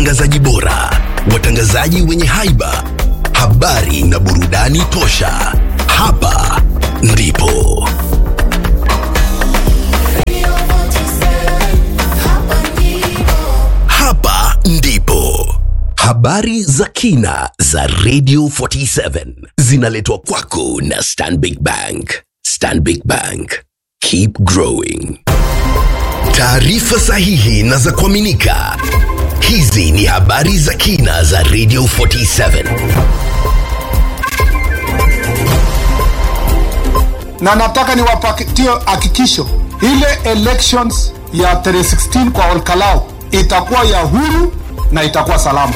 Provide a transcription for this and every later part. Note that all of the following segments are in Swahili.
watangazaji bora, watangazaji wenye haiba, habari na burudani tosha. Hapa ndipo hapa ndipo habari za kina za Radio 47 zinaletwa kwako na Stanbic Bank. Stanbic Bank, keep growing. Taarifa sahihi na za kuaminika. Hizi ni habari za kina za Radio 47. na nataka niwapatie hakikisho ile elections ya tarehe 16 kwa Olkalau itakuwa ya huru na itakuwa salama.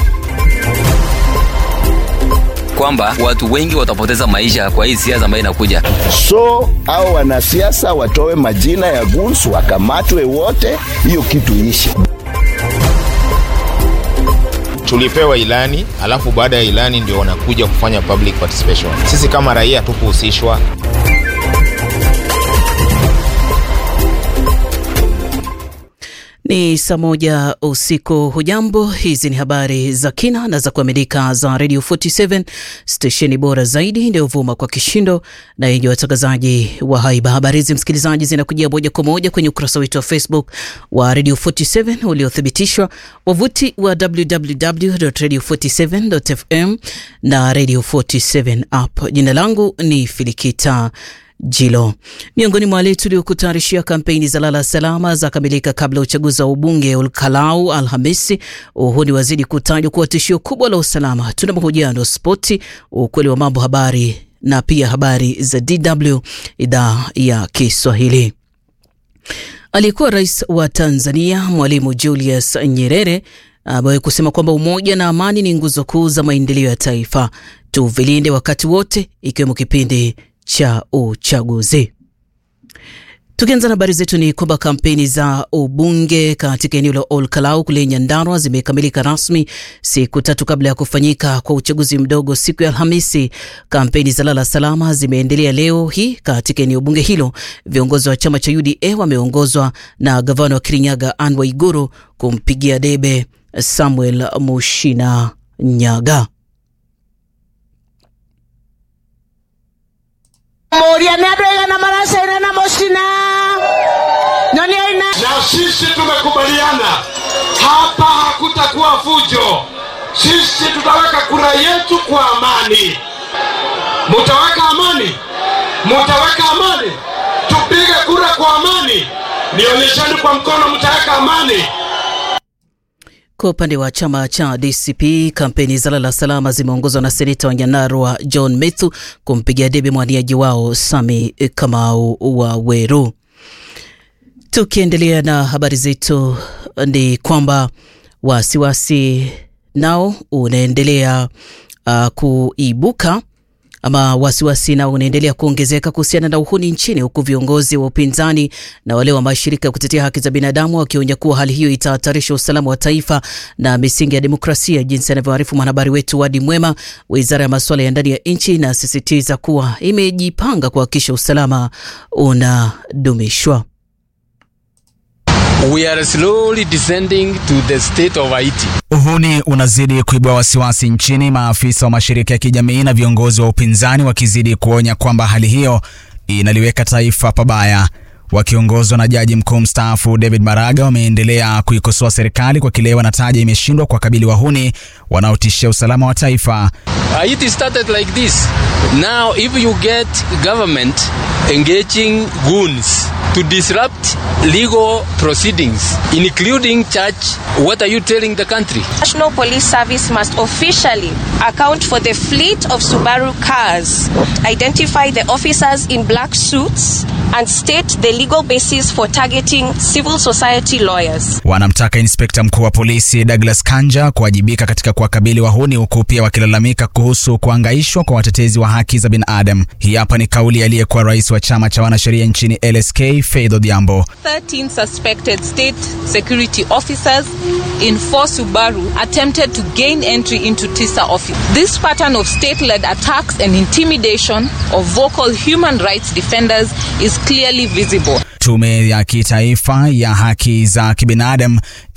kwamba watu wengi watapoteza maisha kwa hii siasa ambayo inakuja. so au wanasiasa watoe majina ya guns wakamatwe wote, hiyo kitu ishi. tulipewa ilani alafu baada ya ilani ndio wanakuja kufanya public participation sisi kama raia tukuhusishwa Ni saa moja usiku. Hujambo, hizi ni habari za kina na za kuaminika za Radio 47 stesheni bora zaidi inayovuma kwa kishindo na yenye watangazaji wa haiba. Habari hizi msikilizaji, zinakujia moja kwa moja kwenye ukurasa wetu wa Facebook wa Radio 47 uliothibitishwa, wavuti wa www.radio47.fm na Radio 47 app. Jina langu ni Filikita Jilo. Miongoni mwa wale tuliokutayarishia kampeni za lala salama za kamilika kabla ya uchaguzi wa ubunge Olkalau Alhamisi. Uhuni wazidi kutajwa kuwa tishio kubwa la usalama. Tuna mahojiano, spoti, ukweli wa mambo, habari na pia habari za DW idhaa ya Kiswahili. Aliyekuwa rais wa Tanzania Mwalimu Julius Nyerere ambaye kusema kwamba umoja na amani ni nguzo kuu za maendeleo ya taifa, tuvilinde wakati wote, ikiwemo kipindi cha uchaguzi. Tukianza na habari zetu ni kwamba kampeni za ubunge katika eneo la Olkalau kule Nyandarua zimekamilika rasmi siku tatu kabla ya kufanyika kwa uchaguzi mdogo siku ya Alhamisi. Kampeni za lala salama zimeendelea leo hii katika eneo bunge hilo. Viongozi wa chama cha UDA wameongozwa na gavana wa Kirinyaga Anne Waiguru kumpigia debe Samuel Mushina Nyaga. Moria nä andå aigana maracaina na mũcina nyoni aina na sisi tumekubaliana hapa hakutakuwa fujo. Sisi tutaweka kura yetu kwa amani. Mutaweka amani, mutaweka amani, tupige kura kwa amani. Nionyesheni kwa mkono, mtaweka amani. Kwa upande wa chama cha DCP, kampeni za lala salama zimeongozwa na seneta wa Nyandarua John Methu kumpigia debe mwaniaji wao Sami Kamau wa Weru. Tukiendelea na habari zetu, ni kwamba wasiwasi nao unaendelea uh, kuibuka ama wasiwasi nao unaendelea kuongezeka kuhusiana na uhuni nchini, huku viongozi wa upinzani na wale wa mashirika ya kutetea haki za binadamu wakionya kuwa hali hiyo itahatarisha usalama wa taifa na misingi ya demokrasia. Jinsi anavyoarifu mwanahabari wetu Wadi Mwema, wizara ya masuala ya ndani ya nchi inasisitiza kuwa imejipanga kuhakikisha usalama unadumishwa. We are slowly descending to the state of Haiti. Uhuni unazidi kuibua wasiwasi nchini, maafisa wa mashirika ya kijamii na viongozi wa upinzani wakizidi kuonya kwamba hali hiyo inaliweka taifa pabaya. Wakiongozwa na jaji mkuu mstaafu David Maraga, wameendelea kuikosoa serikali kwa kile wanataja imeshindwa kuwakabili wahuni wanaotishia usalama wa taifa. Haiti started like this. Now if you get government engaging goons to disrupt legal proceedings including church, what are you telling the country? National Police Service must officially account for the fleet of Subaru cars, identify the officers in black suits, and state the legal basis for targeting civil society lawyers. Wanamtaka inspekta mkuu wa polisi Douglas Kanja kuwajibika katika kuwakabili wahuni, huku pia wakilalamika kuhusu kuangaishwa kwa watetezi wa haki za binadamu. Hii hapa ni kauli aliyekuwa rais wa chama cha wanasheria nchini LSK Faith Odhiambo. 13 suspected state security officers in four Subaru attempted to gain entry into TISA office. This pattern of state-led attacks and intimidation of vocal human rights defenders is clearly visible. Tume ya Kitaifa ya Haki za Kibinadamu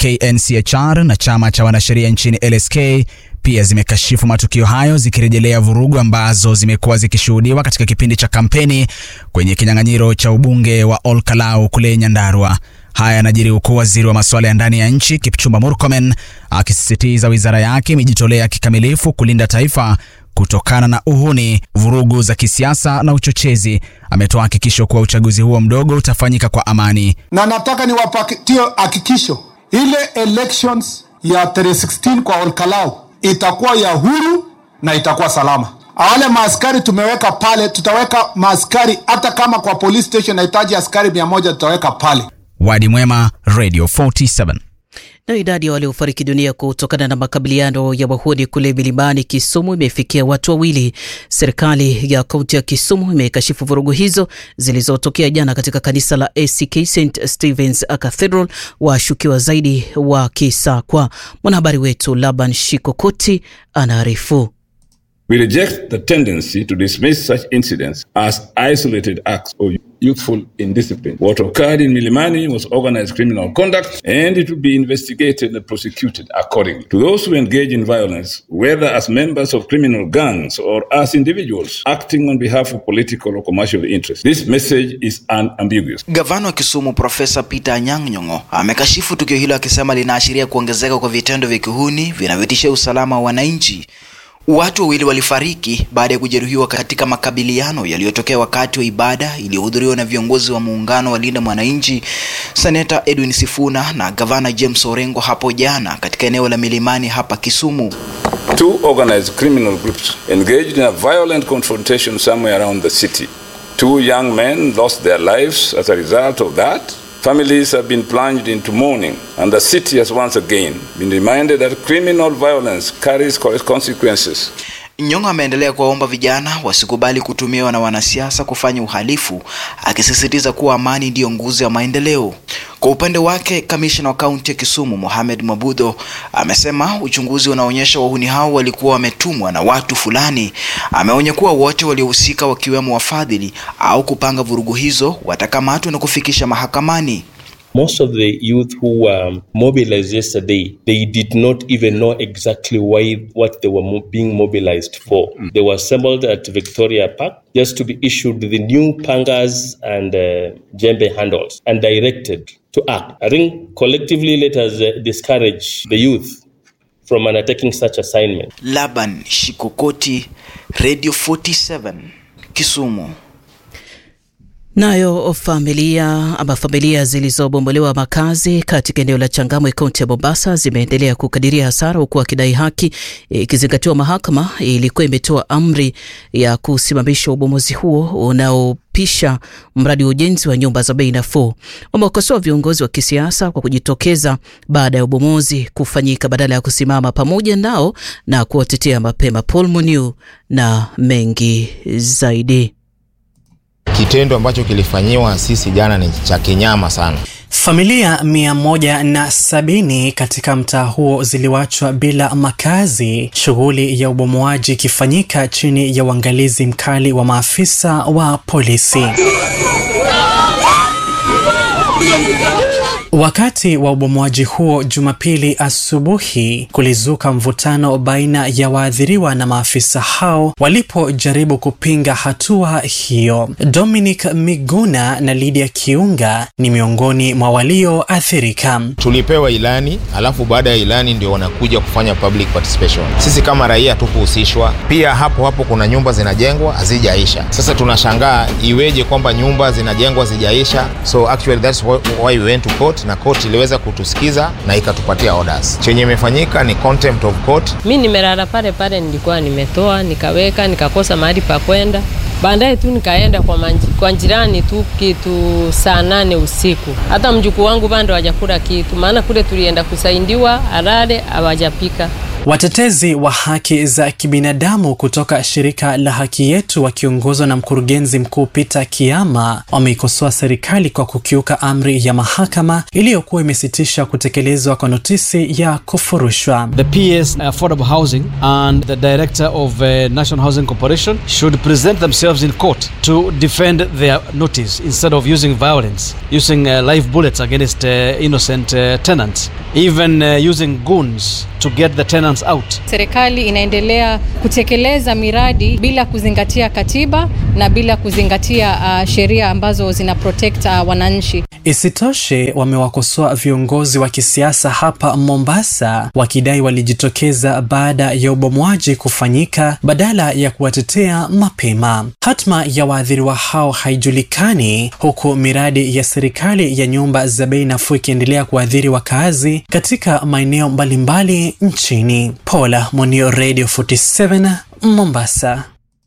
KNCHR na chama cha wanasheria nchini LSK pia zimekashifu matukio hayo zikirejelea vurugu ambazo zimekuwa zikishuhudiwa katika kipindi cha kampeni kwenye kinyang'anyiro cha ubunge wa Olkalau kule Nyandarua. Haya yanajiri huku waziri wa masuala ya ndani ya nchi Kipchumba Murkomen akisisitiza wizara yake imejitolea kikamilifu kulinda taifa kutokana na uhuni, vurugu za kisiasa na uchochezi. Ametoa hakikisho kuwa uchaguzi huo mdogo utafanyika kwa amani. na nataka niwapatie hakikisho ile elections ya tarehe 16 kwa Olkalau itakuwa ya huru na itakuwa salama. Wale maaskari tumeweka pale, tutaweka maaskari hata kama kwa police station nahitaji askari mia moja tutaweka pale. Wadi Mwema, Radio 47. Na idadi ya waliofariki dunia kutokana na makabiliano ya wahuni kule milimani Kisumu imefikia watu wawili. Serikali ya kaunti ya Kisumu imekashifu vurugu hizo zilizotokea jana katika kanisa la ACK St Stephen's Cathedral, washukiwa zaidi wakisakwa. Mwanahabari wetu Laban Shikokoti anaarifu. We reject the tendency to dismiss such incidents as isolated acts of youthful indiscipline. What occurred in Milimani was organized criminal conduct and it will be investigated and prosecuted accordingly. To those who engage in violence, whether as members of criminal gangs or as individuals acting on behalf of political or commercial interests, this message is unambiguous. Gavana wa Kisumu Profesa Peter Anyang' Nyong'o amekashifu tukio hilo akisema linaashiria kuongezeka kwa vitendo vya kihuni vinavyotishia usalama wa wananchi. Watu wawili walifariki baada ya kujeruhiwa katika makabiliano yaliyotokea wakati wa ibada iliyohudhuriwa na viongozi wa muungano wa Linda Mwananchi, Seneta Edwin Sifuna na Gavana James Orengo hapo jana katika eneo la Milimani hapa Kisumu. Two organized criminal groups engaged in a violent confrontation somewhere around the city. Two young men lost their lives as a result of that. Families have been plunged into mourning, and the city has once again been reminded that criminal violence carries consequences. Nyong'o ameendelea kuwaomba vijana wasikubali kutumiwa na wanasiasa kufanya uhalifu, akisisitiza kuwa amani ndiyo nguzo ya maendeleo. Kwa upande wake, kamishna wa kaunti ya Kisumu Mohamed Mabudho amesema uchunguzi unaonyesha wahuni hao walikuwa wametumwa na watu fulani. Ameonya kuwa wote waliohusika, wakiwemo wafadhili au kupanga vurugu hizo, watakamatwa na kufikisha mahakamani. Most of the youth who were mobilized yesterday, they did not even know exactly why what they were mo- being mobilized for. They were assembled at Victoria Park just to be issued the new pangas and uh, jembe handles and directed to act. I think collectively let us uh, discourage the youth from undertaking such assignment. Laban Shikokoti, Radio 47, Kisumu. Nayo familia ama familia zilizobombolewa makazi katika eneo la Changamwe kaunti ya Mombasa zimeendelea kukadiria hasara huku wakidai haki, ikizingatiwa mahakama ilikuwa imetoa amri ya kusimamisha ubomozi huo unaopisha mradi wa ujenzi wa nyumba za bei nafuu. Wamewakosoa viongozi wa kisiasa kwa kujitokeza baada ya ubomozi kufanyika badala ya kusimama pamoja nao na kuwatetea mapema. Paul Muniu na mengi zaidi. Kitendo ambacho kilifanyiwa sisi jana ni cha kinyama sana. Familia mia moja na sabini katika mtaa huo ziliwachwa bila makazi, shughuli ya ubomoaji ikifanyika chini ya uangalizi mkali wa maafisa wa polisi. Wakati wa ubomoaji huo Jumapili asubuhi, kulizuka mvutano baina ya waathiriwa na maafisa hao walipojaribu kupinga hatua hiyo. Dominic Miguna na Lydia Kiunga ni miongoni mwa walioathirika. Tulipewa ilani, alafu baada ya ilani ndio wanakuja kufanya public participation. Sisi kama raia tukuhusishwa. Pia hapo hapo kuna nyumba zinajengwa hazijaisha. Sasa tunashangaa iweje kwamba nyumba zinajengwa hazijaisha. So actually that's why we went to court na court iliweza kutusikiza na ikatupatia orders. Chenye imefanyika ni contempt of court. Mi nimelala pale pale, nilikuwa nimetoa nikaweka, nikakosa mahali pa kwenda. Baadaye tu nikaenda kwa, manji, kwa jirani tu kitu saa nane usiku. Hata mjukuu wangu bado hajakula kitu, maana kule tulienda kusaidiwa alale, hawajapika. Watetezi wa haki za kibinadamu kutoka shirika la Haki Yetu wakiongozwa na mkurugenzi mkuu Peter Kiama wameikosoa serikali kwa kukiuka amri ya mahakama iliyokuwa imesitisha kutekelezwa kwa notisi ya kufurushwa. The PS Affordable Housing and the Director of uh, National Housing Corporation should present themselves in court to defend their notice instead of using violence, using uh, live bullets against uh, innocent uh, tenants, even uh, using goons to get the tenants out. Serikali inaendelea kutekeleza miradi bila kuzingatia katiba na bila kuzingatia uh, sheria ambazo zina protect uh, wananchi. Isitoshe, wamewakosoa viongozi wa kisiasa hapa Mombasa wakidai walijitokeza baada ya ubomwaji kufanyika badala ya kuwatetea mapema. Hatma ya waathiriwa hao haijulikani, huku miradi ya serikali ya nyumba za bei nafuu ikiendelea kuathiri wakazi katika maeneo mbalimbali nchini. Paula Monio, Radio 47 Mombasa.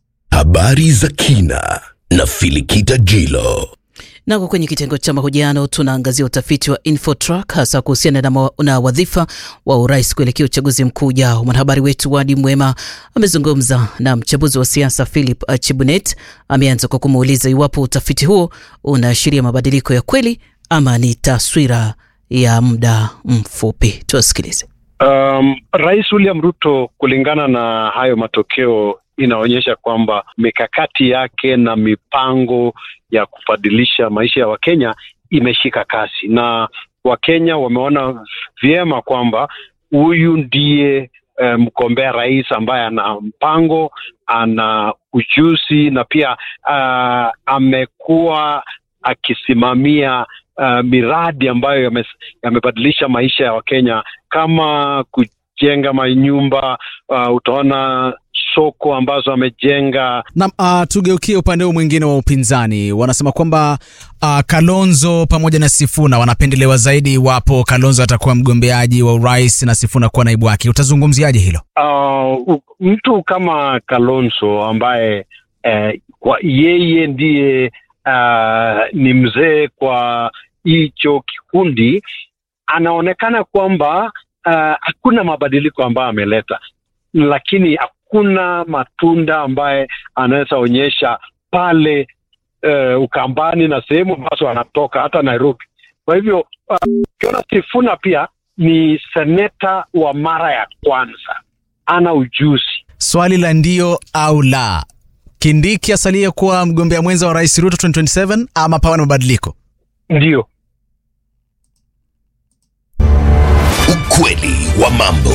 Habari za kina na Filikita Jilo. Nako kwenye kitengo cha mahojiano tunaangazia utafiti wa Infotrack hasa kuhusiana na, na wadhifa wa urais kuelekea uchaguzi mkuu ujao. Mwanahabari wetu Wadi Mwema amezungumza na mchambuzi wa siasa Philip Chibunet. Ameanza kwa kumuuliza iwapo utafiti huo unaashiria mabadiliko ya kweli ama ni taswira ya muda mfupi. Tuwasikilize. Um, Rais William Ruto kulingana na hayo matokeo inaonyesha kwamba mikakati yake na mipango ya kubadilisha maisha ya Wakenya imeshika kasi, na Wakenya wameona vyema kwamba huyu ndiye mgombea um, rais ambaye ana mpango, ana ujuzi na pia uh, amekuwa akisimamia uh, miradi ambayo yamebadilisha yame maisha ya Wakenya kama kujenga manyumba uh, utaona soko ambazo amejenga. Na uh, tugeukie upande huu mwingine wa upinzani, wanasema kwamba uh, Kalonzo pamoja na Sifuna wanapendelewa zaidi iwapo Kalonzo atakuwa mgombeaji wa urais na Sifuna kuwa naibu wake. Utazungumziaje hilo? Uh, mtu kama Kalonzo ambaye eh, kwa yeye ndiye uh, ni mzee kwa hicho kikundi, anaonekana kwamba hakuna uh, mabadiliko ambayo ameleta, lakini hakuna matunda ambaye anaweza onyesha pale uh, Ukambani na sehemu ambazo anatoka hata Nairobi. Kwa hivyo ukiona uh, Sifuna pia ni seneta wa mara ya kwanza, ana ujuzi. Swali la ndio au la, Kindiki asalie kuwa mgombea mwenza wa rais Ruto 2027 ama pawe na mabadiliko? Ndio. Ukweli wa mambo.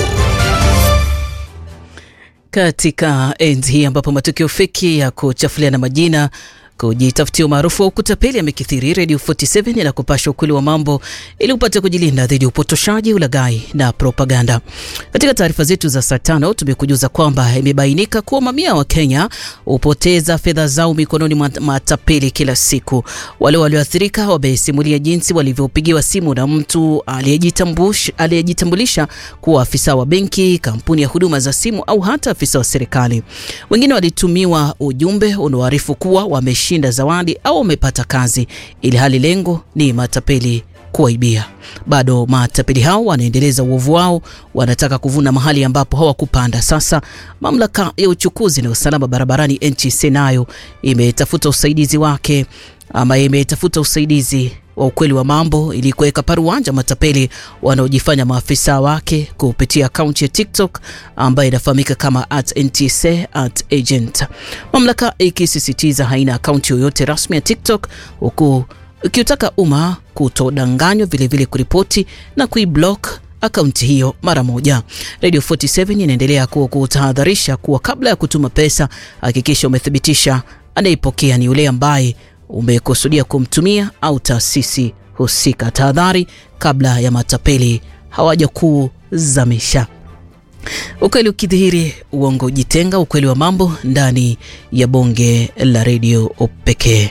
Katika enzi hii ambapo matukio feki ya kuchafuliana majina kujitafutia umaarufu wa ukutapeli amekithiri, Radio 47 inakupasha ukweli wa mambo ili upate kujilinda dhidi ya upotoshaji, ulaghai na propaganda. Katika taarifa zetu za saa tano tumekujuza kwamba imebainika kuwa mamia wa Kenya hupoteza fedha zao mikononi mwa matapeli kila siku. Wale walioathirika wamesimulia jinsi walivyopigiwa simu na mtu aliyejitambulisha kuwa afisa wa benki, kampuni ya huduma za simu au hata afisa wa serikali. Wengine walitumiwa ujumbe unaoarifu kuwa wame shinda zawadi au wamepata kazi, ili hali lengo ni matapeli kuwaibia. Bado matapeli hao wanaendeleza uovu wao, wanataka kuvuna mahali ambapo hawakupanda. Sasa mamlaka ya uchukuzi na usalama barabarani NTSA nayo imetafuta usaidizi wake ama imetafuta usaidizi wa ukweli wa mambo ili kuweka paruanja matapeli wanaojifanya maafisa wake kupitia akaunti ya TikTok ambayo inafahamika kama at NTSA at agent. Mamlaka ikisisitiza haina akaunti yoyote rasmi ya TikTok huku ikiutaka umma kutodanganywa, vilevile kuripoti na kuiblock akaunti hiyo mara moja. Radio 47 inaendelea kuwa kutahadharisha kuwa kabla ya kutuma pesa, hakikisha umethibitisha anayepokea ni yule ambaye umekusudia kumtumia au taasisi husika. Tahadhari kabla ya matapeli hawaja kuzamisha. Ukweli ukidhihiri, uongo jitenga. Ukweli wa mambo ndani ya bonge la redio pekee.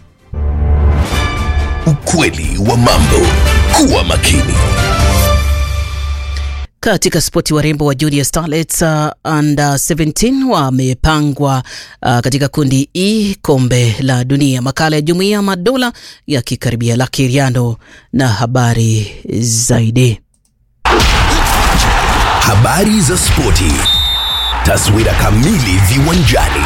Ukweli wa mambo. Kuwa makini. Katika spoti, warembo wa Junior Starlets uh, under 17 wamepangwa uh, katika kundi E kombe la dunia. Makala ya Jumuiya Madola yakikaribia. La Kiriano na habari zaidi. Habari za spoti, taswira kamili viwanjani.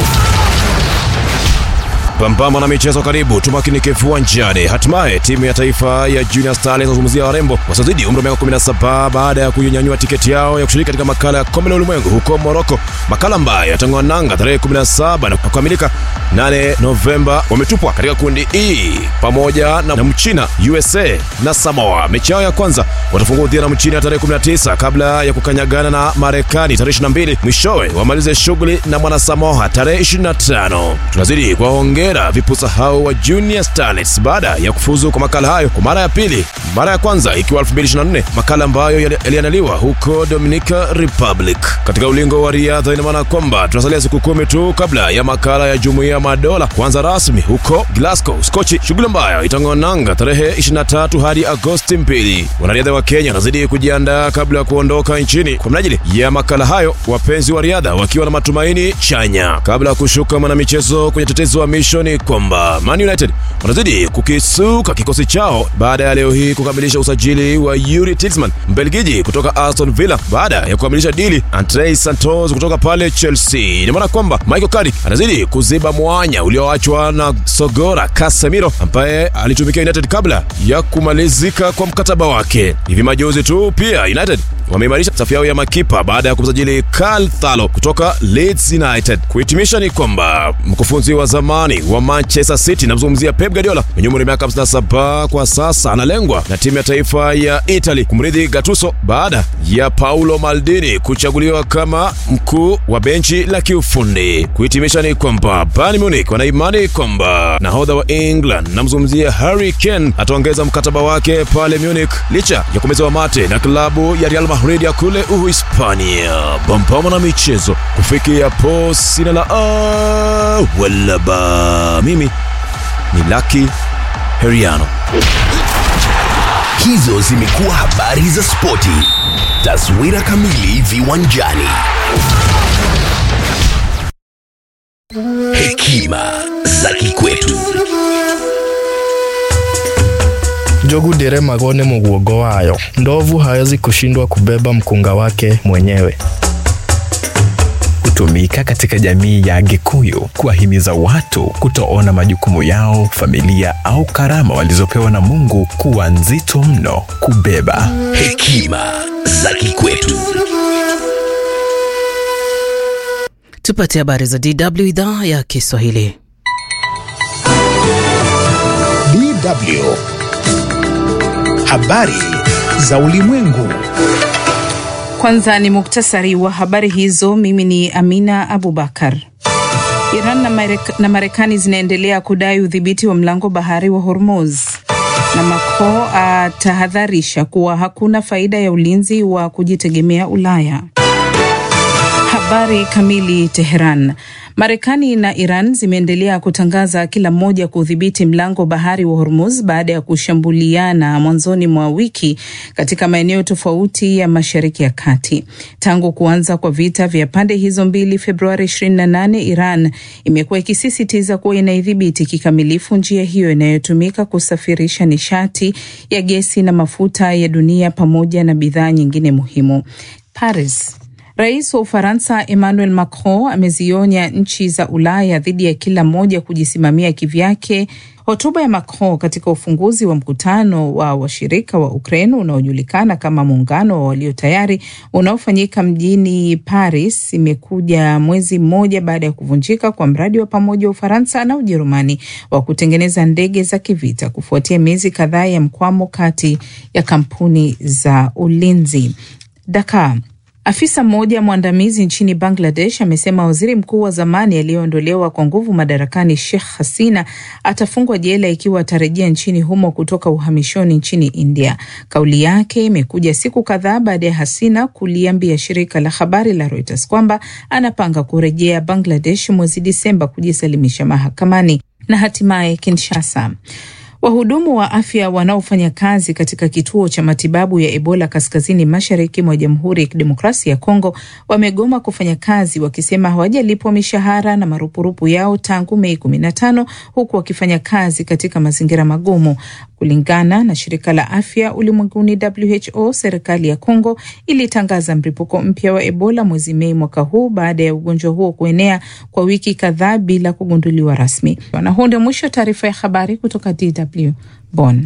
Pambamba na michezo karibu, tumakinike viwanjani. Hatimaye timu ya taifa ya Junior Stars inazungumzia warembo wasiozidi umri wa miaka 17 baada ya kunyanyua tiketi yao ya kushiriki katika makala ya kombe la ulimwengu huko Morocco, makala ambayo yatang'oa nanga tarehe 17 na kukamilika 8 Novemba. Wametupwa katika kundi E pamoja na Mchina, USA na Samoa. Mechi yao ya kwanza watafungua udhia na Mchina tarehe 19 kabla ya kukanyagana na Marekani tarehe 22. Mwishowe wamalize shughuli na mwana Samoa tarehe 25. Tunazidi kuwaongea hongera vipusa hao wa Junior Starlets baada ya kufuzu kwa makala hayo kwa mara ya pili, mara ya kwanza ikiwa 2024, makala ambayo yaliandaliwa huko Dominica Republic. Katika ulingo wa riadha, ina maana kwamba tunasalia siku kumi tu kabla ya makala ya Jumuiya ya Madola kuanza rasmi huko Glasgow, Skochi, shughuli ambayo itang'oa nanga tarehe 23 hadi Agosti 2. Wanariadha wa Kenya wanazidi kujiandaa kabla ya kuondoka nchini kwa minajili ya makala hayo, wapenzi wa riadha wakiwa na matumaini chanya kabla ya kushuka mwanamichezo kwenye tetezi wa misho ni kwamba Man United wanazidi kukisuka kikosi chao baada ya leo hii kukamilisha usajili wa Yuri Tillman Mbelgiji kutoka Aston Villa baada ya kukamilisha dili Andre Santos kutoka pale Chelsea. Ina maana kwamba Michael Carrick anazidi kuziba mwanya ulioachwa na Sogora Casemiro ambaye alitumikia United kabla ya kumalizika kwa mkataba wake. Hivi majuzi tu pia United wameimarisha safu yao ya makipa baada ya kumsajili Karl Thalo kutoka Leeds United. Kuhitimisha ni kwamba mkufunzi wa zamani wa Manchester City namzungumzia Pep Guardiola mwenye umri wa miaka 57 kwa sasa analengwa na timu ya taifa ya Italy kumrithi Gattuso baada ya Paulo Maldini kuchaguliwa kama mkuu wa benchi la kiufundi. Kuhitimisha ni kwamba Bayern Munich wanaimani kwamba nahodha wa England namzungumzia Harry Kane ataongeza mkataba wake pale Munich licha ya kumezewa mate na klabu ya Real Madrid ya kule Uhispania. Bambama na michezo kufikia po sina la a wala ba mimi ni Lucky Heriano. Hizo zimekuwa habari za spoti, taswira kamili viwanjani. Hekima za kikwetu. Njogu ndĩre magone mũguongo wayo. Ndovu hawezi kushindwa kubeba mkunga wake mwenyewe. Hutumika katika jamii ya Gikuyu kuwahimiza watu kutoona majukumu yao, familia au karama walizopewa na Mungu kuwa nzito mno kubeba. Hekima za kikwetu. Tupate habari za DW idhaa ya Kiswahili. DW habari za ulimwengu. Kwanza ni muktasari wa habari hizo. Mimi ni Amina Abubakar. Iran na, Marek na Marekani zinaendelea kudai udhibiti wa mlango bahari wa Hormuz, na Macron atahadharisha kuwa hakuna faida ya ulinzi wa kujitegemea Ulaya. Habari kamili. Teheran. Marekani na Iran zimeendelea kutangaza kila mmoja kudhibiti mlango bahari wa Hormuz baada ya kushambuliana mwanzoni mwa wiki katika maeneo tofauti ya Mashariki ya Kati. Tangu kuanza kwa vita vya pande hizo mbili Februari 28, Iran imekuwa ikisisitiza kuwa inaidhibiti kikamilifu njia hiyo inayotumika kusafirisha nishati ya gesi na mafuta ya dunia pamoja na bidhaa nyingine muhimu. Paris. Rais wa Ufaransa Emmanuel Macron amezionya nchi za Ulaya dhidi ya kila mmoja kujisimamia kivyake. Hotuba ya Macron katika ufunguzi wa mkutano wa washirika wa Ukraine unaojulikana kama muungano wa walio tayari unaofanyika mjini Paris imekuja mwezi mmoja baada ya kuvunjika kwa mradi wa pamoja wa Ufaransa na Ujerumani wa kutengeneza ndege za kivita kufuatia miezi kadhaa ya mkwamo kati ya kampuni za ulinzi. Dakar. Afisa mmoja mwandamizi nchini Bangladesh amesema waziri mkuu wa zamani aliyeondolewa kwa nguvu madarakani Sheikh Hasina atafungwa jela ikiwa atarejea nchini humo kutoka uhamishoni nchini India. Kauli yake imekuja siku kadhaa baada ya Hasina kuliambia shirika la habari la Reuters kwamba anapanga kurejea Bangladesh mwezi Disemba kujisalimisha mahakamani. Na hatimaye Kinshasa. Wahudumu wa afya wanaofanya kazi katika kituo cha matibabu ya Ebola kaskazini mashariki mwa Jamhuri ya Kidemokrasia ya Kongo wamegoma kufanya kazi wakisema hawajalipwa mishahara na marupurupu yao tangu Mei kumi na tano huku wakifanya kazi katika mazingira magumu. Kulingana na shirika la afya ulimwenguni WHO, serikali ya Kongo ilitangaza mlipuko mpya wa Ebola mwezi Mei mwaka huu baada ya ugonjwa huo kuenea kwa wiki kadhaa bila kugunduliwa rasmi. Na huu ndio mwisho wa taarifa ya habari kutoka DW Bonn.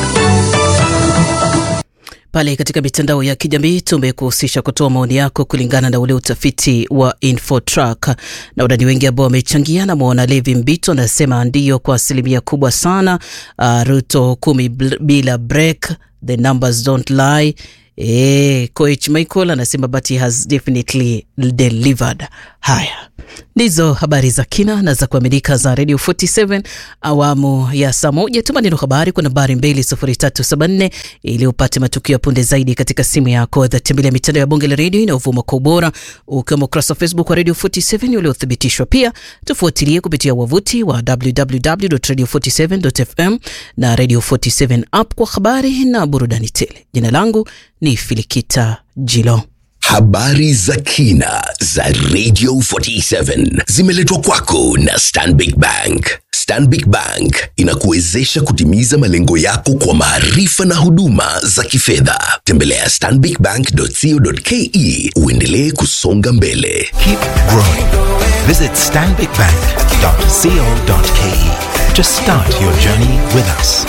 Pale katika mitandao ya kijamii tumekuhusisha kutoa maoni yako kulingana na ule utafiti wa Infotrack, na wadani wengi ambao wamechangia. Na mwona Levi Mbito anasema ndiyo kwa asilimia kubwa sana. Uh, Ruto kumi bila break, the numbers don't lie. E, coach Michael anasema but he has definitely delivered. Haya ndizo habari za kina na za kuaminika za Radio 47 awamu ya saa moja. Tuma neno habari kwa nambari 20374 ili upate matukio ya punde zaidi katika simu yako. Tembelea mitandao ya bonge la redio inayovuma kwa ubora, ukiwemo ukurasa wa Facebook wa Radio 47 uliothibitishwa. Pia tufuatilie kupitia wavuti wa www.radio47.fm na Radio 47 app kwa habari na burudani tele. Jina langu ni Filikita Jilo. Habari za kina za Radio 47 zimeletwa kwako na Stanbic Bank. Stanbic Bank inakuwezesha kutimiza malengo yako kwa maarifa na huduma za kifedha. Tembelea stanbicbank.co.ke uendelee kusonga mbele. Keep growing. Visit stanbicbank.co.ke to start your journey with us.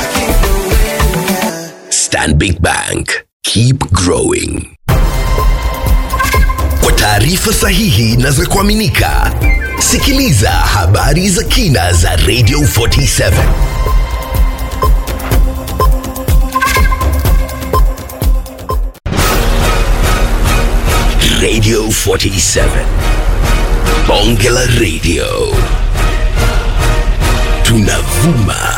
Stanbic Bank. Keep growing. Kwa taarifa sahihi na za kuaminika, sikiliza habari za kina za Radio 47. Radio 47. Bonge la Radio. Tunavuma